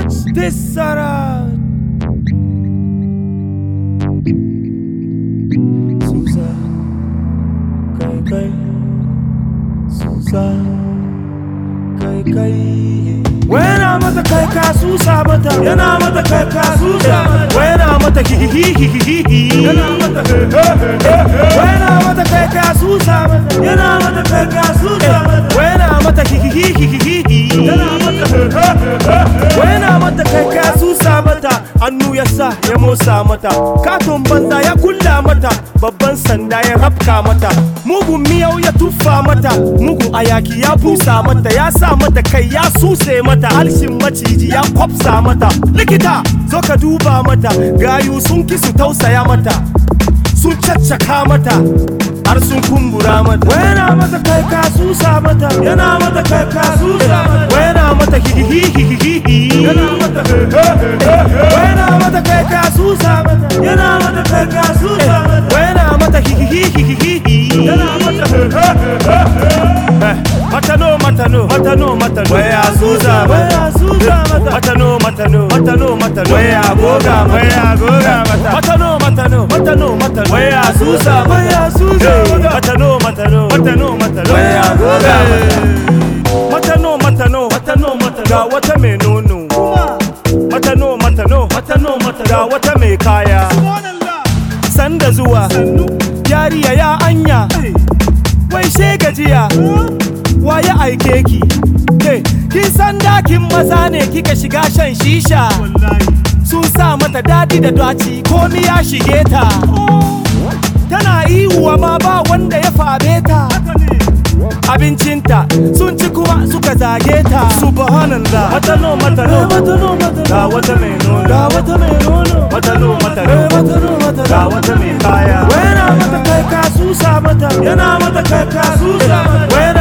Tessara Susa Kai kai Susa Kai kai Wena mata kai ka susa mata Yana mata kai ka susa mata Wena mata hihihihihihi Yana mata Wena mata kai ka susa mata Yana mata kai ka susa mata Wena mata hihihihihihi Yana mata Wena mata kai ka susa mata Hannu ya sa ya motsa mata Katon banza ya kulla mata Babban sanda ya rafka mata Mugun miyau ya tuffa mata Mugun ayaki ya busa mata Ya sa mata kai ya suse mata Halshin maciji ya kwafsa mata Likita zo ka duba mata Gayu sun ki su tausaya mata Sun caccaka mata har sun kumbura mata Wena mata kai ka susa mata Yana mata kai ka susa mata Wena mata hihihihihi Yana mata Wena mata kai ka susa mata Yana mata kai ka susa mata Wena mata hihihihihi Yana mata Matano matano matano matano Waya susa waya susa mata Matano matano matano matano Waya goga waya goga mata Matano matano matano matano Waya susa waya susa mata Matano matano matano matano Waya goga mata Matano matano matano matano Ga wata mai nono Matano matano matano matano Ga wata mai kaya Sanda zuwa Yariya ya anya Wai she gajiya wa ya aike ki ke kin san dakin maza ne kika shiga shan shisha sun sa mata dadi da daci ko ni ya shige ta tana ihuwa ma ba wanda ya fabe ta abincinta sun ci kuma suka zage ta subhanallah matano matano ga wata mai nono ga wata mai nono matano matano ga wata mai kaya wena mata kai ka susa mata yana mata kai ka susa mata wena